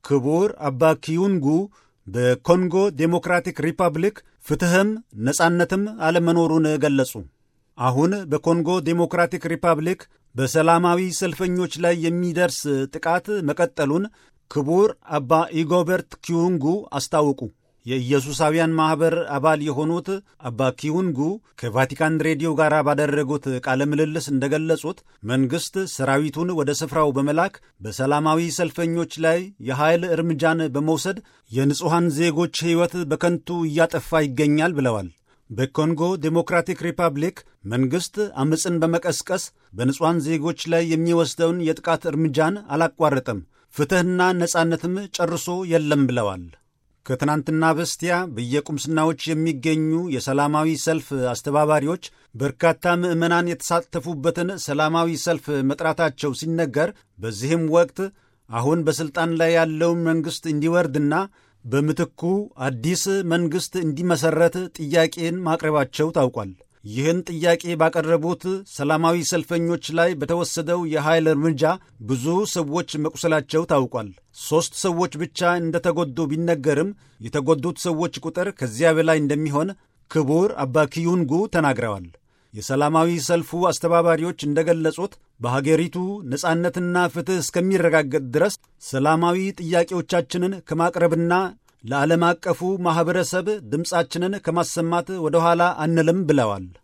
ክቡር አባ ኪዩንጉ በኮንጎ ዴሞክራቲክ ሪፐብሊክ ፍትሕም ነጻነትም አለመኖሩን ገለጹ። አሁን በኮንጎ ዴሞክራቲክ ሪፐብሊክ በሰላማዊ ሰልፈኞች ላይ የሚደርስ ጥቃት መቀጠሉን ክቡር አባ ኢጎበርት ኪዩንጉ አስታወቁ። የኢየሱሳውያን ማኅበር አባል የሆኑት አባ ኪዩንጉ ከቫቲካን ሬዲዮ ጋር ባደረጉት ቃለ ምልልስ እንደገለጹት መንግሥት ሰራዊቱን ወደ ስፍራው በመላክ በሰላማዊ ሰልፈኞች ላይ የኃይል እርምጃን በመውሰድ የንጹሐን ዜጎች ሕይወት በከንቱ እያጠፋ ይገኛል ብለዋል። በኮንጎ ዴሞክራቲክ ሪፐብሊክ መንግሥት አመፅን በመቀስቀስ በንጹሐን ዜጎች ላይ የሚወስደውን የጥቃት እርምጃን አላቋረጠም፣ ፍትሕና ነጻነትም ጨርሶ የለም ብለዋል። ከትናንትና በስቲያ በየቁምስናዎች የሚገኙ የሰላማዊ ሰልፍ አስተባባሪዎች በርካታ ምዕመናን የተሳተፉበትን ሰላማዊ ሰልፍ መጥራታቸው ሲነገር፣ በዚህም ወቅት አሁን በሥልጣን ላይ ያለውን መንግሥት እንዲወርድና በምትኩ አዲስ መንግሥት እንዲመሠረት ጥያቄን ማቅረባቸው ታውቋል። ይህን ጥያቄ ባቀረቡት ሰላማዊ ሰልፈኞች ላይ በተወሰደው የኃይል እርምጃ ብዙ ሰዎች መቁሰላቸው ታውቋል። ሦስት ሰዎች ብቻ እንደተጎዱ ቢነገርም የተጎዱት ሰዎች ቁጥር ከዚያ በላይ እንደሚሆን ክቡር አባ ኪዩንጉ ተናግረዋል። የሰላማዊ ሰልፉ አስተባባሪዎች እንደገለጹት በሀገሪቱ ነጻነትና ፍትሕ እስከሚረጋገጥ ድረስ ሰላማዊ ጥያቄዎቻችንን ከማቅረብና ለዓለም አቀፉ ማኅበረሰብ ድምፃችንን ከማሰማት ወደ ኋላ አንልም ብለዋል።